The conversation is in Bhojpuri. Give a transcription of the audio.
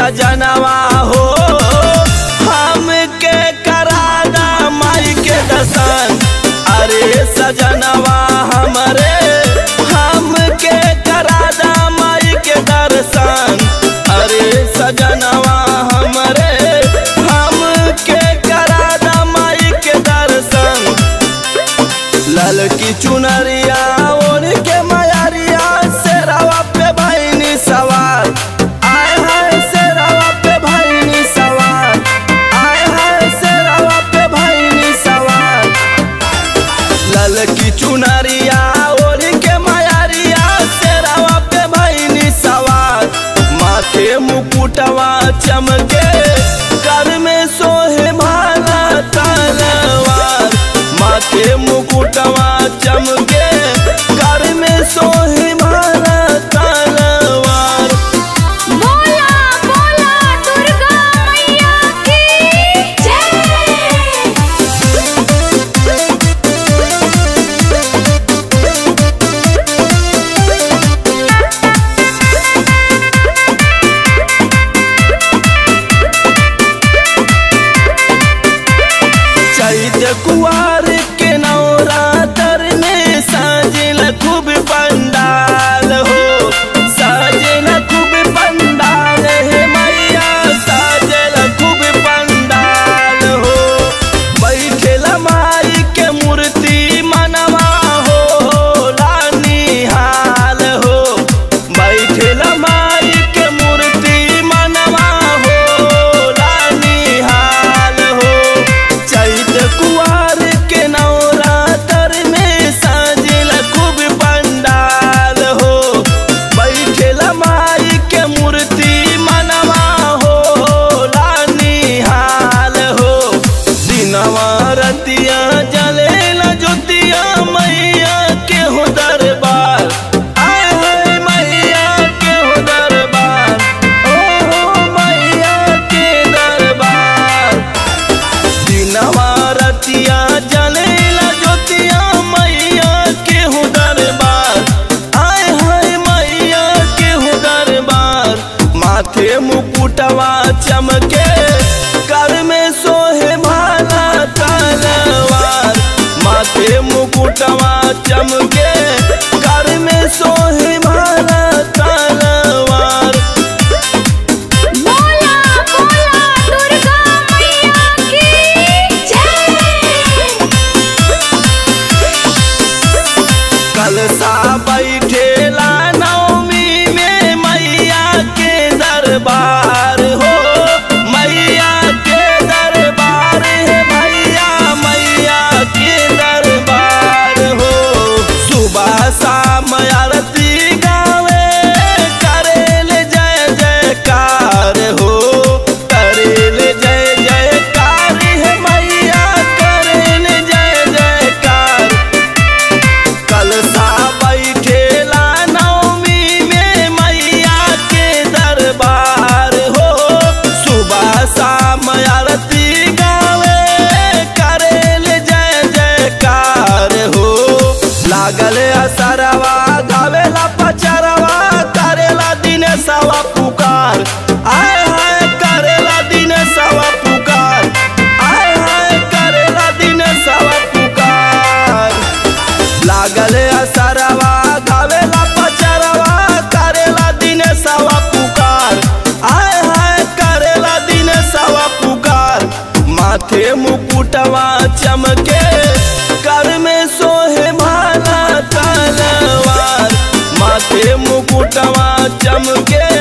सजनवा हो हमके करादा माई के दर्शन अरे सजनवा हमरे हमके करादा माई के दर्शन अरे सजनवा हमरे हमके करादा माई के दर्शन ललकी चुनरिया ओढ़ के मयारिया शेरावा पे भैनी सवार आए हाय शेरावा पे भैनी सवार आए हाय शेरावा पे भैनी सवार ललकी चुनरिया ओढ़ के मयारिया शेरावा पे भैनी सवार माथे मुकुटवा चमके कर में सोहे भाला तलवार माथे मुकुटवा चमके कर में सोहे भाला तलवार बोला बोला दुर्गा मैया की जय चैत कुआर के नवरातर में साजिल खूब पंडाल हो साजिल खूब पंडाल हे मैया साजिल खूब पंडाल हो बैठेल माई के मूर्ति मनवा हो रानी हाल हो बैठेल माई के मूर्ति मनवा हो रानी हाल हो चैत कुआर के नवरातर में साजिल खूब पंडाल हो बैठेल माई के मूर्ति मनवा हो रानी हाल हो दिनवा रतिया जलेला ज्योतिया मैया के हो दरबार आए हाय मैया के हो दरबार ओ हो मैया के दरबार दिनवा रतिया जलेला ज्योतिया मैया के हो दरबार आय हाय मैया के हो दरबार माथे मुकुटवा चमके कर में सोहे भाला तलवार माथे मुकुटवा चमके कर में सोहे भाला तलवार बोला बोला दुर्गा मैया की जय कलसा बैठेला नवमी में मैया के दरबार हो मैया के दरबार है भैया मैया के दरबार हो सुबह शाम आरती गावे करेल जय जयकार हो करेल जय जयकार है मैया करेल जय जयकार कलसा बैठेला नवमी में मैया के दरबार हो सुबह शाम आरती गावे करेल जय जयकार हो लागल असरवा गावेला पचरवा करेला दिन सवा पुकार आय हाय करेला दिन सवा पुकार आय हाय करेला दिन सवा पुकार लागल असरवा गावेला पचरवा करेला दिन सवा पुकार आय हाय करेला दिन सवा पुकार माथे मुकुटवा चमके कर में सोहे भाला तलवार माथे मुकुटवा चमके